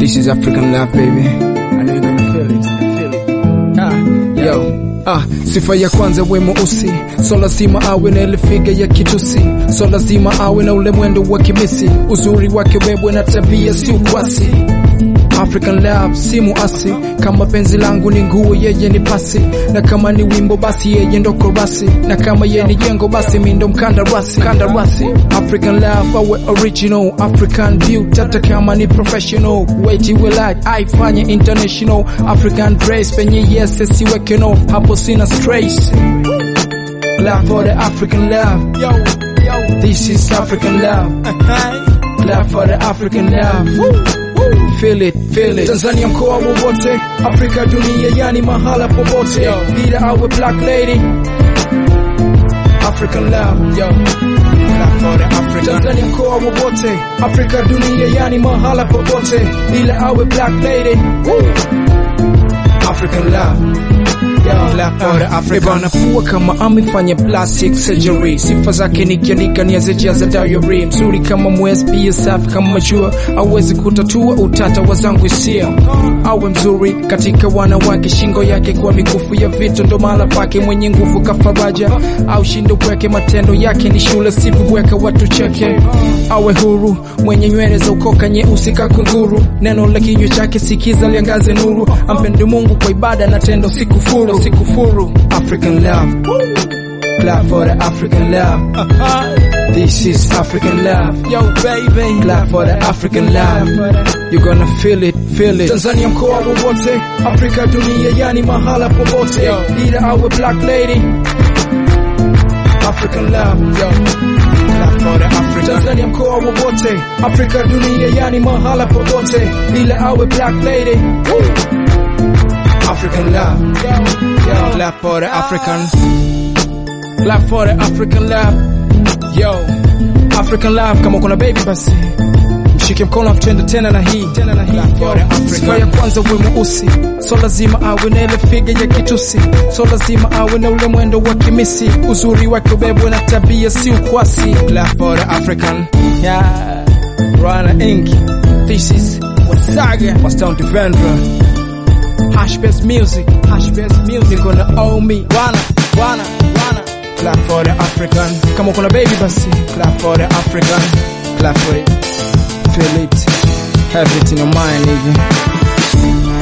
This is African love baby. I know you're gonna feel it. Feel it. Ah, yo. Ah, sifa ya kwanza we mweusi, so lazima awe na ile figa ya kitusi, so lazima awe na ule mwendo wa kimisi, uzuri wake wewe na tabia si ukwasi. African love si muasi, kama penzi langu ni nguo, yeye ni pasi, na kama ni wimbo basi yeye ndo korasi, na kama yeye ni jengo basi mi ndo mkandarasi. Mkandarasi. African love awe original, African beauty hata kama ni professional, wait we like aifanye international, African dress penye yes siweke no, hapo sina stress. Love for the African love, yo, yo. This is African love, love for the African love. Feel it, feel it. Tanzania mkoa wowote, Afrika dunia, yani mahala popote, bila awe black lady. African love, yo. Love for the African. Tanzania mkoa wowote, Afrika dunia, yani mahala popote, bila awe black lady. African love. Anafua kama amefanya plastic surgery, sifa zake nikiandika niazijaza diary, mzuri kama mwezi, pia safi kama machua, awezi kutatua utata wa zangu hisia, awe mzuri katika wanawake, shingo yake kwa mikufu ya vitu ndo mahala pake, mwenye nguvu kafaraja, au shindo kweke, matendo yake ni shule, sivibweka watu cheke, awe huru, mwenye nywele za ukoka nyeusi kakunguru, neno la kinywa chake sikiza liangaze nuru, ampende Mungu kwa ibada na tendo sikufuru, sikufuru. African love, clap for the African love. This is African love, yo baby, clap for the African love. You gonna feel it, feel it. Tanzania mkoa wowote, Afrika dunia, yani mahala popote, ila awe black lady. African love, yo. Clap for the African. Tanzania mkoa wowote, Afrika dunia, yani mahala popote, ila awe black lady. African love, yo. Clap for the African. Clap for the African love, yo. African love, kama kuna baby basi mshike mkono tutende tena na hii tena na hii sifa ya kwanza uwe mweusi so lazima awe na ile figa ya kitusi so lazima awe na ule mwendo wa kimisi uzuri wake ubebwe na tabia si ukwasi Clap for the African yeah Rana Inc this is Wasaga Wastown Defender Hashbest music Hashbest music gonna owe me Wana Wana Wana Clap for the African kama kuna baby basi Clap for the African Clap for it feel it, have it in your mind, nigga.